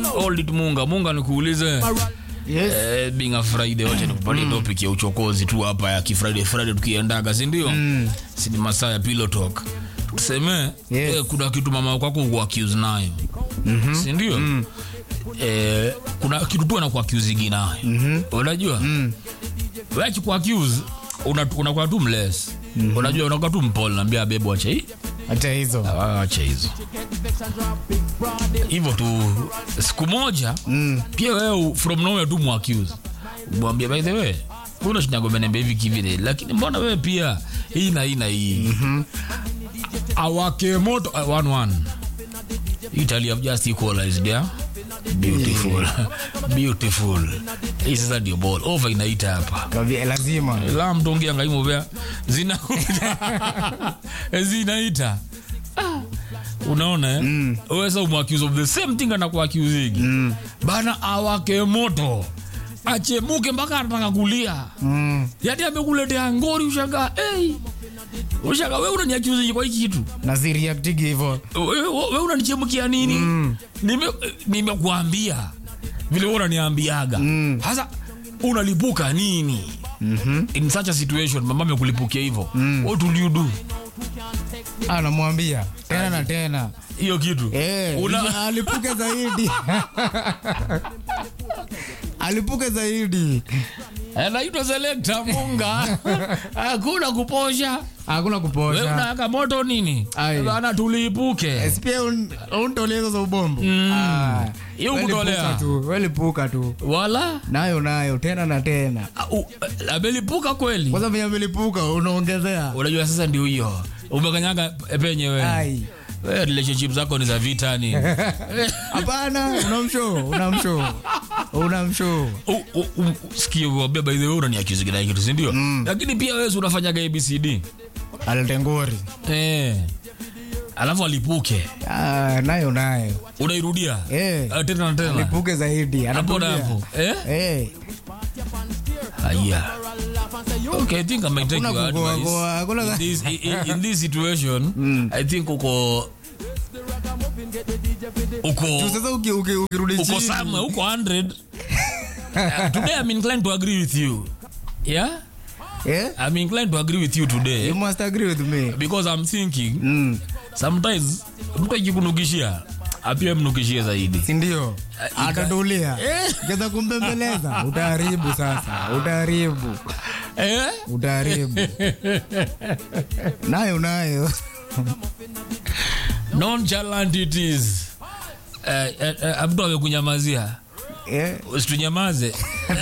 hold it munga munga nikuulize Yes. Eh, being a Friday wacha nikupatie topic ya uchokozi tu hapa ya kifriday Friday tukiendaga si ndio? Si ni masaa ya pillow talk. Tuseme Yes. eh, kuna kitu mama kwako uko accuse nayo. Si ndio? Eh, kuna kitu tu anaku accuse nayo. Unajua? Wewe akiku accuse una- unakuwa tu mless. Unajua unakuwa tu mpole naambia bebo acha hii. hata hizo Acha hizo. Hivyo tu siku moja pia wewe from nowhere tu muaccuse. Mwambie by the way, kuna shinyago menembea hivi kivile lakini mbona wewe pia hii na hii na hii. Awake moto uh, one one. Italy have just equalized yeah. Beautiful. Beautiful. Hii sasa ndio ball. Over inaita hapa Kavi- lazima la mtongia ngaimuvea zina zinaita Ah, unaona eh? mm. wesa umwaccuse of the same thing anakuaccusing mm. bana awake moto achemuke mpaka anataka kulia mm. yati amekuletea ngori ushaga hey. ushaga we unaniaccuse kwa hiki kitu naziriaktigi hivo we, we, we unanichemukia nini mm. nimekuambia nime vile wewe unaniambiaga sasa unalipuka nini mm-hmm. in such a situation mama amekulipukia hivyo mm. what will you do anamwambia tena na tena hiyo kitu Eh, Una- alipuke zaidi alipuke zaidi anaitwa selekta munga hakuna kuposha hakuna we kuposha unaweka moto nini Ai. bana tuliipuke pia untolea hizo za ubombo Hiyo kutolea. tu welipuka tu wala nayo nayo tena na tena uh, uh, amelipuka kweli kwanza venye amelipuka unaongezea unajua sasa ndio hiyo umekanyaga penye wewe ai We, relationship zako ni za vitani hapana unamsho unamsho unamsho sikiwambia by the way unaniaccuse kila kitu si ndio lakini pia wewe si unafanyaga abcd aletengori eh alafu alipuke ah, nayo nayo unairudia Eh. Ah, tena na tena alipuke zaidi hapo na anarudia. hapo eh Eh, aya okay i think i might take Hakuna your kugoa- advice goa, hakuna- in this, in, in this situation i think uko uko tu sasa uki- uki- ukirudi uko chini somewhere uko 100 Uh, today i'm inclined to agree with you yeah eh, i'm inclined to agree with you today you must agree with me because i'm thinking mm. sometimes mtu akikunukishia apia mnukishie zaidi sindio ika- atatulia Eh. keza kumbembeleza utaharibu sasa utaharibu eh? utaharibu nayo nayo nonchalant it is eh, eh, eh, mtu amekunyamazia Eh, usitunyamaze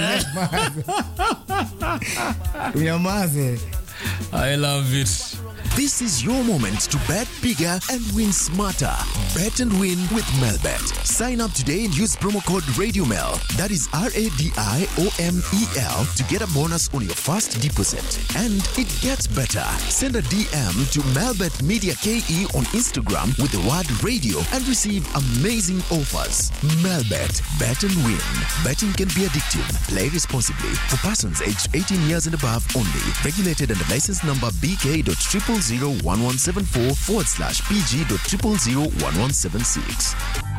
tunyamaze i love it This is your moment to bet bigger and win smarter. Bet and win with Melbet. Sign up today and use promo code RadioMel. That is R A D I O M E L to get a bonus on your first deposit. And it gets better. Send a DM to Melbet Media KE on Instagram with the word radio and receive amazing offers. Melbet. Bet and win. Betting can be addictive. Play responsibly. For persons aged 18 years and above only. Regulated under license number BK.0001174 forward slash PG.0001176.